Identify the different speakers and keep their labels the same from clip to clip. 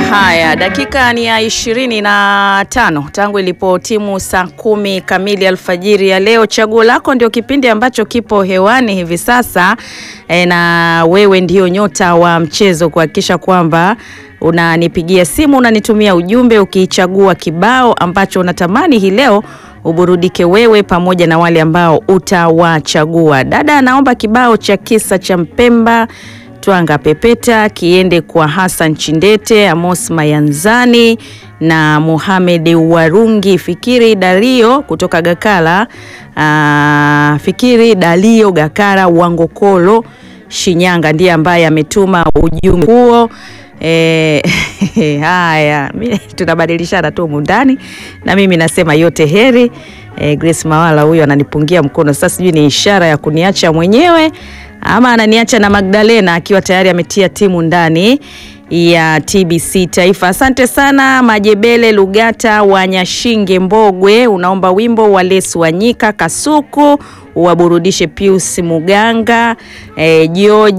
Speaker 1: Haya, dakika ni ya ishirini na tano tangu ilipotimu saa kumi kamili alfajiri ya leo. Chaguo lako ndio kipindi ambacho kipo hewani hivi sasa e, na wewe ndio nyota wa mchezo kuhakikisha kwamba unanipigia simu, unanitumia ujumbe ukichagua kibao ambacho unatamani hii leo uburudike wewe pamoja na wale ambao utawachagua. Dada anaomba kibao cha kisa cha Mpemba Twanga Pepeta kiende kwa Hassan Chindete, Amos Mayanzani na Mohamed Warungi, Fikiri Dalio kutoka Gakala, aa, Fikiri Dalio Gakara Wangokolo Shinyanga ndiye ambaye ametuma ujumbe huo. E, haya tunabadilishana tu mundani na mimi nasema yote heri. E, Grace Mawala huyo ananipungia mkono sasa, sijui ni ishara ya kuniacha mwenyewe ama ananiacha na Magdalena akiwa tayari ametia timu ndani ya TBC Taifa. Asante sana Majebele Lugata wa Nyashinge Mbogwe, unaomba wimbo wa Lesu Wanyika Kasuku waburudishe Pius Muganga, e,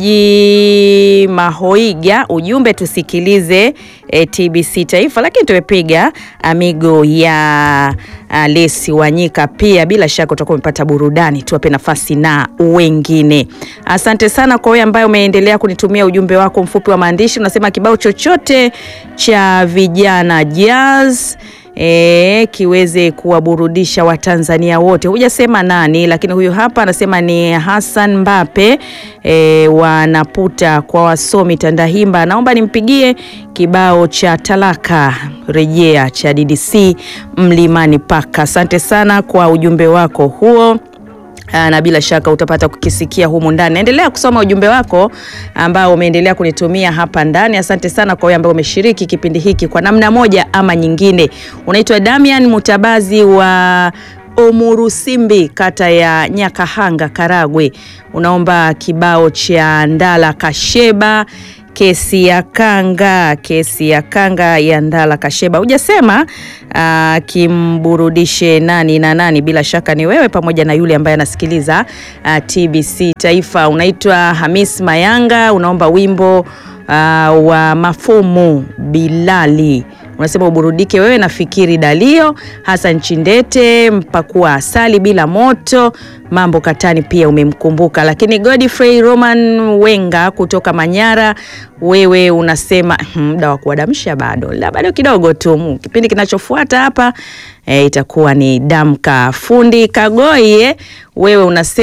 Speaker 1: Joji Mahoiga. Ujumbe tusikilize e, TBC Taifa, lakini tumepiga amigo ya a, Lesi Wanyika pia. Bila shaka utakuwa umepata burudani, tuwape nafasi na wengine. Asante sana kwa wewe ambaye umeendelea kunitumia ujumbe wako mfupi wa maandishi, unasema kibao chochote cha vijana jazz E, kiweze kuwaburudisha Watanzania wote. Hujasema nani, lakini huyu hapa anasema ni Hassan Mbape e, wanaputa kwa wasomi Tandahimba, naomba nimpigie kibao cha talaka rejea cha DDC Mlimani Paka. Asante sana kwa ujumbe wako huo na bila shaka utapata kukisikia humu ndani. Naendelea kusoma ujumbe wako ambao umeendelea kunitumia hapa ndani. Asante sana kwa wewe ambao umeshiriki kipindi hiki kwa namna moja ama nyingine. Unaitwa Damian Mutabazi wa Omurusimbi, kata ya Nyakahanga, Karagwe. Unaomba kibao cha Ndala Kasheba kesi ya kanga, kesi ya kanga ya Ndala Kasheba. Hujasema uh, kimburudishe nani na nani, bila shaka ni wewe pamoja na yule ambaye anasikiliza uh, TBC Taifa. Unaitwa Hamis Mayanga, unaomba wimbo uh, wa Mafumu Bilali unasema uburudike wewe na Fikiri Dalio, Hassan Chindete, mpakua asali bila moto, mambo katani pia umemkumbuka. Lakini Godfrey Roman Wenga kutoka Manyara, wewe unasema muda wa kuadamsha bado la bado kidogo tu. Kipindi kinachofuata hapa e, itakuwa ni damka fundi Kagoye. Wewe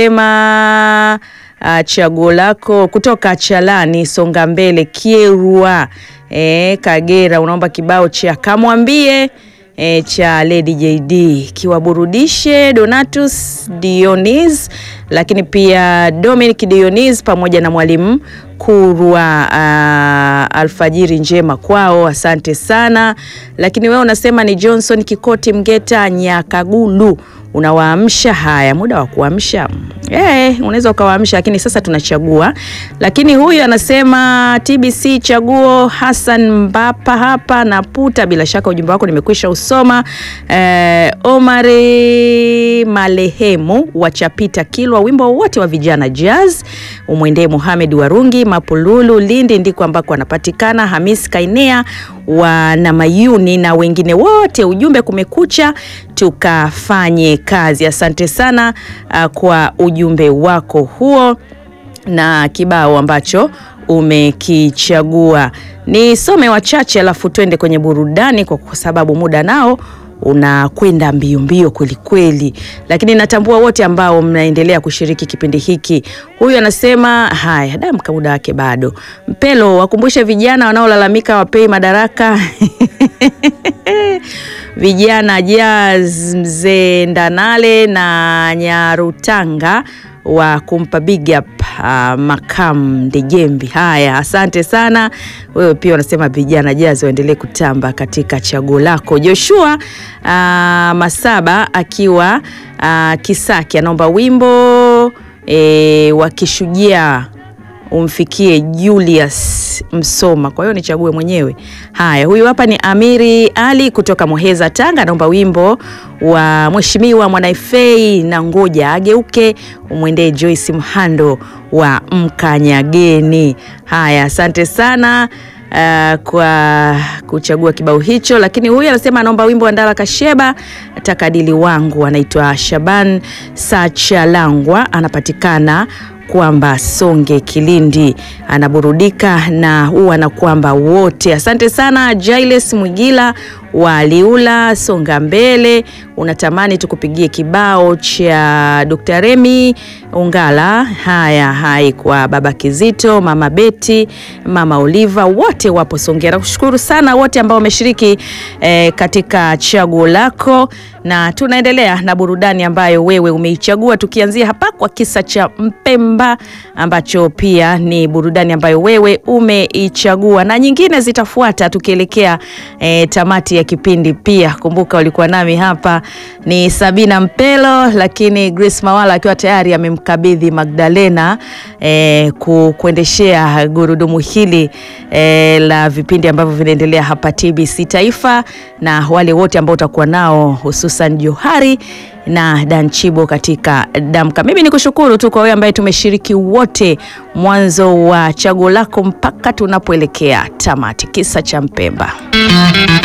Speaker 1: unasema Uh, chaguo lako kutoka Chalani Songa Mbele Kierua e, Kagera, unaomba kibao cha kamwambie e, cha Lady JD kiwaburudishe Donatus Dionis, lakini pia Dominic Dionis pamoja na mwalimu Kurwa. Uh, alfajiri njema kwao, asante sana. Lakini wewe unasema ni Johnson Kikoti Mgeta Nyakagulu unawaamsha. Haya, muda wa kuamsha eh, unaweza ukawaamsha, lakini sasa tunachagua. Lakini huyu anasema TBC chaguo Hassan Mbapa hapa na puta. Bila shaka ujumbe wako nimekwisha usoma. Eh, Omari Malehemu wa Chapita Kilwa, wimbo wote wa vijana jazz umwendee Mohamed Warungi Mapululu Lindi, ndiko ambako anapatikana. Hamis Kainea wa Namayuni na wengine wote, ujumbe kumekucha, tukafanye kazi. Asante sana uh, kwa ujumbe wako huo na kibao ambacho umekichagua. Nisome wachache alafu twende kwenye burudani, kwa sababu muda nao unakwenda mbio mbio kweli kweli, lakini natambua wote ambao mnaendelea kushiriki kipindi hiki. Huyu anasema haya, damka, muda wake bado. Mpelo, wakumbushe vijana wanaolalamika wapei madaraka vijana jazz, mzee Ndanale na Nyarutanga wa kumpa big up uh, Makam Ndejembi. Haya, asante sana. Wewe pia unasema vijana jazi waendelee kutamba katika chaguo lako. Joshua uh, Masaba akiwa uh, Kisaki anaomba wimbo e, wa kishujaa umfikie Julius Msoma. Kwa hiyo nichague mwenyewe. Haya, huyu hapa ni Amiri Ali kutoka Muheza, Tanga, anaomba wimbo wa Mheshimiwa Mwanaifei na ngoja ageuke, umwendee Joyce Mhando wa Mkanyageni. Haya, asante sana. uh, kwa kuchagua kibao hicho, lakini huyu anasema anaomba wimbo wa Ndala Kasheba takadili wangu, anaitwa Shaban Sachalangwa, anapatikana kwamba Songe Kilindi, anaburudika na huwa na kwamba wote. Asante sana Jailes Mwigila wa Liula Songa Mbele, unatamani tukupigie kibao cha Dr. Remi Ungala. Haya, hai kwa baba Kizito, mama Beti, mama Oliva, wote wapo Songea. Nakushukuru sana wote ambao wameshiriki eh, katika chaguo lako, na tunaendelea na burudani ambayo wewe umeichagua, tukianzia hapa kwa kisa cha Mpemba ambacho pia ni burudani ambayo wewe umeichagua, na nyingine zitafuata tukielekea eh, tamati ya kipindi. Pia kumbuka ulikuwa nami hapa ni Sabina Mpelo, lakini Grace Mawala akiwa tayari amemkabidhi Magdalena eh, ku, kuendeshea gurudumu hili eh, la vipindi ambavyo vinaendelea hapa TBC Taifa, na wale wote ambao utakuwa nao hususan Johari na Danchibo katika Damka. Mimi ni kushukuru tu kwa wewe ambaye tumeshiriki wote mwanzo wa chaguo lako mpaka tunapoelekea tamati. Kisa cha Mpemba.